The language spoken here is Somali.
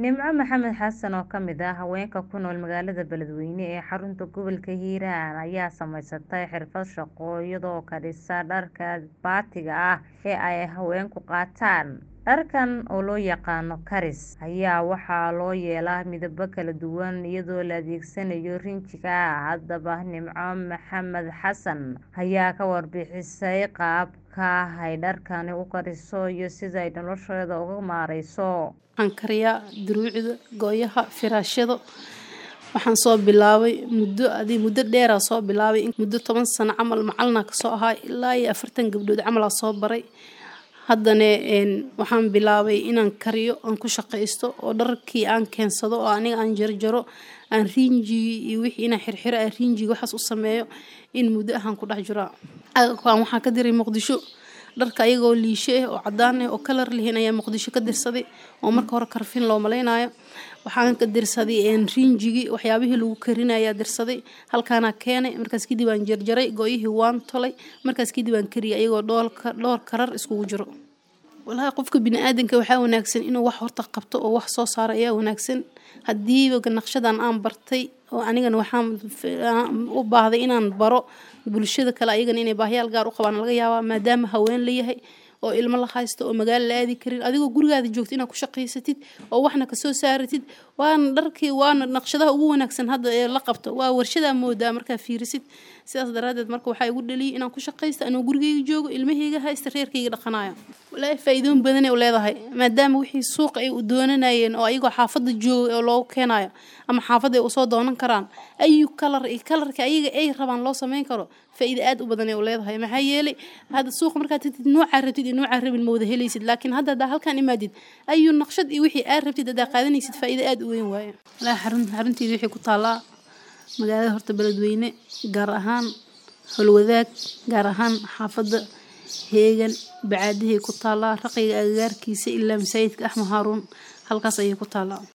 Nimco Maxamed Xasan oo ka mid ah haweenka ku nool magaalada Beledweyne ee xarunta gobolka Hiiraan ayaa samaysatay xirfad shaqo iyadoo kadhisa dharka baatiga ah ee ay haweenku qaataan. Dharkan oo loo yaqaan karis ayaa waxaa loo yeelaa midabo kala duwan iyadoo la adeegsanayo rinjiga. Haddaba Nimco Maxamed Xasan ayaa ka warbixisay qaabka ay dharkani u kariso iyo sida ay nolosheeda uga maareyso. Waxaan kariyaa duruucda, gooyaha, firaashyada. Waxaan soo bilaabay muddo adii muddo dheer aan soo bilaabay muddo toban sano camal macalina ka soo ahaa ilaa iyo afartan gabdhood camal aan soo baray. Haddana een waxaan bilaabay inaan kariyo aan ku shaqaysto oo dharkii aan keensado oo aniga aan jarjaro aan rinji iyo wixii inaan xirxiro aan rinjiga waxaas u sameeyo in muddo ahaan ku dhex jiraa. Agabkan waxaan ka diray Muqdisho dharka ayagoo liishe ah oo cadaan ah oo kalar leheen ayaa Muqdisho ka dirsaday oo marka hore karfin loo maleynayo. Waxaan ka dirsaday een rinjigi waxyaabihii lagu karinaya ayaa dirsaday halkaana keenay markaas kadib aan jarjaray gooyihii waan tolay markaas kadib aan kariyay ayagoo dhoolka dhowr karar iskugu jiro. Walahi qofka bini'aadanka waxaa wanaagsan inuu wax horta qabto oo wax soo saaro ayaa wanaagsan. Hadiiba naqshadan aan bartay oo anigana waxaan u baahday inaan baro bulshada kale ayagana inay baahiyaal gaar u qabaan laga yaabaa maadaama haween la yahay oo ilmo la haysto oo magaalo la aadi karin adigoo gurigaada joogto inaad ku shaqaysatid oo waxna ka soo saaratid waana dharkii waana naqshadaha ugu wanaagsan hadda ee la qabto waa warshadaa moodaa markaa fiirisid sidaas daraadeed marka waxaa igu dhaliyay inaan ku shaqaysto anoo gurigeyga joogo ilmahayga haysta reerkayga dhaqanayo walaahi faa'iidooyin badan ay u leedahay maadaama wixii suuqa ay u doonanayeen oo ayagoo xaafadda jooga oo loogu keenayo ama xaafadda ay usoo doonan karaan ayu kalar iyo kalarka ayaga ay rabaan loo sameyn karo faa'iido aad u badan ay u leedahay maxaa yeelay hadda suuqa markaad tagtid noocaa rabtid iyo noocaa rabin ma wada helaysid laakiin hadda haddaa halkaan imaadid ayu naqshad iyo wixii aad rabtid haddaa qaadanaysid faa'iido aad u weyn waaye walaahi xarun xarunteeda waxay ku taallaa magaalada horta beledweyne gaar ahaan holwadaag gaar ahaan xaafadda heegan bacaadihay ku taallaa raqiga agagaarkiisa ilaa masaajidka axmed haaruun halkaas ayay ku taallaa